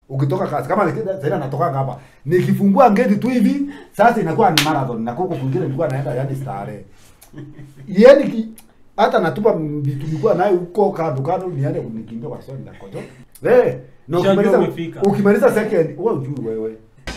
ukitoka kazi kama nikida- sasa natoka hapa nikifungua gate tu hivi sasa inakuwa ni marathon na kuko kwingine nilikuwa naenda yani starehe yani ki, hata natupa vitu nilikuwa nayo huko kando kando niende kunikimbia kwa sababu ndakojo eh na Ushajua ukimaliza umefika. ukimaliza second wewe ujui wewe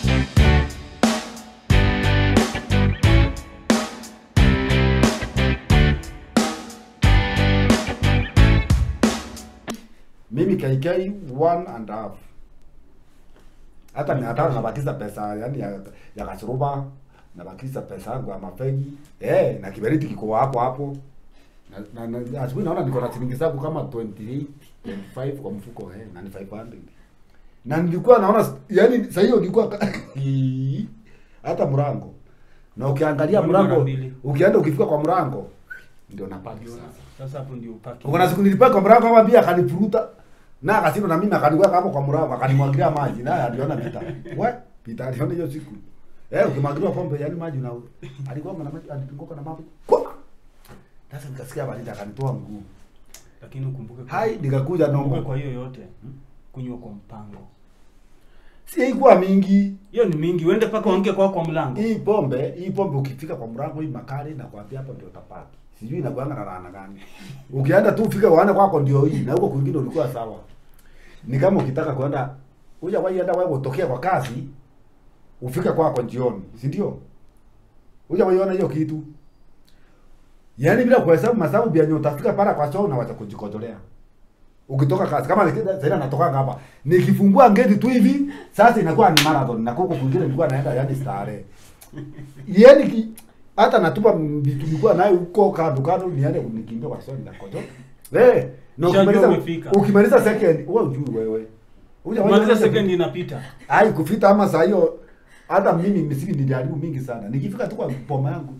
mimi kaikai one and a half hata ni hata nabakiza pesa yani ya, ya kachuruba nabakiza pesa yangu ya mafegi eh na kiberiti kiko hapo hapo na, na, na asubuhi naona niko na shilingi zangu kama 28 25 kwa mfuko eh na ni 500 na nilikuwa naona yani sasa hiyo nilikuwa ka- hata mrango na ukiangalia Kwani mara mrango mbili? ukienda ukifika kwa mrango ndio napaki sasa Sasa hapo ndio upaki. kuna siku nilipaka kwa mlango kama pia akanifuruta na akasema na mimi akaniweka hapo kwa mlango akanimwagilia maji na aliona pita. We, pita aliona hiyo siku. Eh, ukimwagiliwa pombe yani maji na alikuwa na maji alipingoka na maji. Kwa. Sasa nikasikia baridi akanitoa mguu. Lakini ukumbuke kwa- Hai nikakuja ukumbuke nomba. kwa hiyo yote kunywa kwa mpango. Si haikuwa mingi. Hiyo ni mingi. Uende paka uange kwa kwa mlango. Hii pombe, hii pombe ukifika kwa mlango hii makali na kuambia hapo ndio utapaki. Sijui inakuanga na laana gani. Ukienda tu ufike uone kwako ndio hii na huko kwingine ulikuwa sawa. Ni kama ukitaka kwenda uja waienda wewe utokea kwa kazi ufike kwako jioni, si ndio? Uja waiona hiyo kitu. Yaani bila kuhesabu masabu bia nyota utafika para kwa choo na wacha kujikojolea. Ukitoka kazi kama nikida sasa natoka hapa. Nikifungua gate tu hivi sasa inakuwa ni marathon na kuko kwingine nilikuwa naenda yani starehe. Yaani ki, hata natupa vitu nilikuwa nayo huko kando kando niende kunikimbia kwa sababu ndakojo. Eh, na Ushajua ukimaliza umefika. ukimaliza second wewe ujui wewe. Uja Maliza second inapita. Ai kufita ama saa hiyo hata mimi misipi nilijaribu mingi sana. Nikifika tu kwa poma yangu.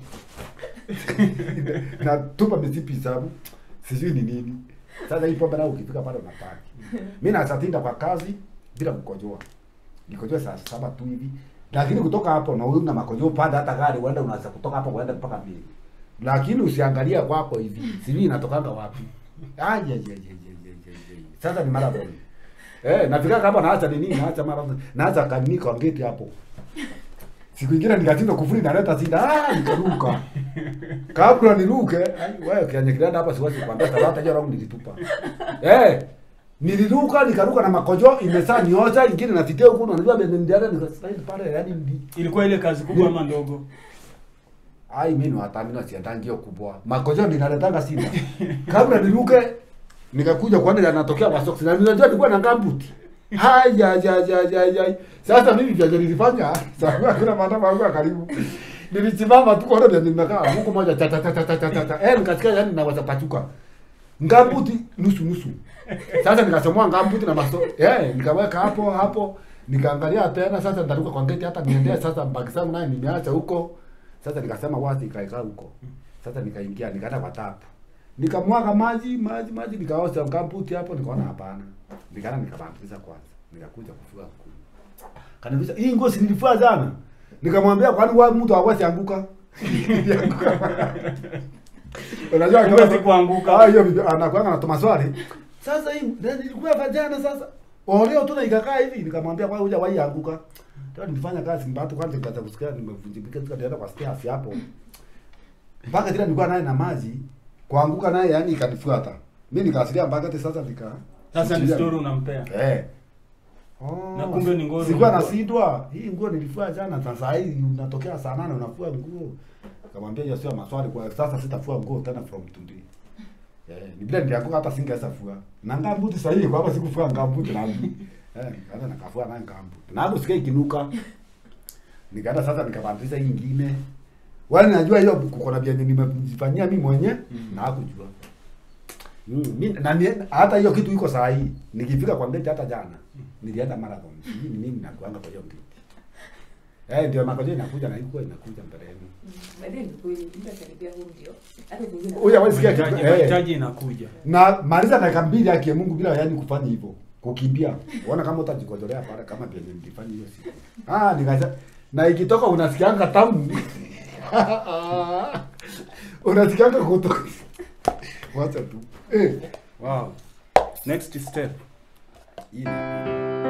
na tupa misipi sababu sijui ni nini. Sasa hii pombe nao ukifika pale unapaki. Mimi nasatinda kwa kazi bila kukojoa. Nikojoa saa saba tu hivi. Lakini kutoka hapo na una makojoa panda hata gari uende unaweza kutoka hapo uende mpaka mbili. Lakini usiangalia kwako hivi. Sijui inatokanga wapi. Aje aje aje aje. Sasa ni marathon. Eh, nafika kama naacha nini, naacha marathon. Naacha kanini kwa gate hapo. Siku ingine nikashindwa kufuri naleta sida. Ah, nikaruka. Kabla niruke, ai wewe kianye kiranda hapa siwezi kuambia talata hiyo rangu nilitupa. Eh, niliruka nikaruka na makojo imesaa niocha ingine nafikia huko na unajua bende ndiara nikaslide pale yani ndi. Ilikuwa ile kazi kubwa ama ndogo? Ai mimi watami na siandangi hiyo kubwa. Makojo ninaletanga sida. Kabla niruke nikakuja kuona yanatokea kwa socks na ninajua nilikuwa na gambuti. Haya ya ya ya ya. Sasa mimi vya nilifanya sababu kuna maandamo yangu ya karibu. Nilisimama tu kwa ndio nimekaa huko moja cha cha cha cha cha cha cha. Eh nikasikia yani naweza pachuka. Ngambuti nusu nusu. Sasa nikasomoa ngambuti na maso. Eh nikaweka hapo hapo. Nikaangalia tena sasa nitaruka kwa gate hata niendea sasa mbaki zangu naye nimeacha huko. Sasa nikasema wazi ikaeka huko. Sasa nikaingia nikaenda kwa tapu. Nikamwaga maji, maji, maji nikaosha ngambuti hapo nikaona hapana. Nikaenda nikabambiza kwanza. Nikakuja kufua kuni. Kaniambia hii nguo si nilifua jana. Nikamwambia kwani wewe mtu hawezi anguka? Unajua Huwezi kama kuanguka. Ah, hiyo bibi anakuanga na maswali. Sasa hii ndio nilikuwa vajana sasa. Oleo tu na ikakaa hivi nikamwambia kwa huja wai anguka. Ndio nilifanya kazi mbatu kwanza nikaanza kusikia nimevunjika nikaenda kwa stairs hapo. Mpaka tena nilikuwa naye na maji kuanguka naye yani ikanifuata. Mimi nikasikia mpaka hata sasa nika Sasa ni story unampea. Eh. Oh, Na kumbe ni nguo Sikuwa ulifua. nasindwa. Hii nguo nilifua jana sasa hii unatokea saa nane unafua nguo. Nikamwambia hiyo sio maswali kwa sasa sitafua nguo tena from today. Eh, ni bila nilianguka hata singeweza fua. Na ngambuti sasa hivi kwa hapa sikufua ngambuti na eh, kaza nakafua na ngambuti. Na hapo sikia ikinuka. Nikaenda sasa nikabadilisha hii nyingine. Wale najua hiyo kuko na vyenye nimejifanyia mimi mwenyewe Mm. na hakujua. Mm, mimi na ni, hata hiyo kitu iko saa hii. Nikifika kwa ndege hata jana nilienda marathon. Sijui ni mimi nakuanga kwa hiyo ndege. Eh, ndio makojo inakuja na iko inakuja mbeleni. Baadaye ni kweli mtu akaribia huu ndio. Hata kwingine. Huyu hawezi sikia kitu. Mahitaji Eh. mahitaji inakuja. Na maliza dakika mbili yake ya Mungu bila yani kufanya hivyo. Kukimbia. Unaona kama utajikojolea pale kama vile nilifanya hiyo siku. Ah, nikaza na ikitoka unasikianga tamu. unasikianga kutoka. Wacha tu. Eh. Wow. Next step. Hii ni-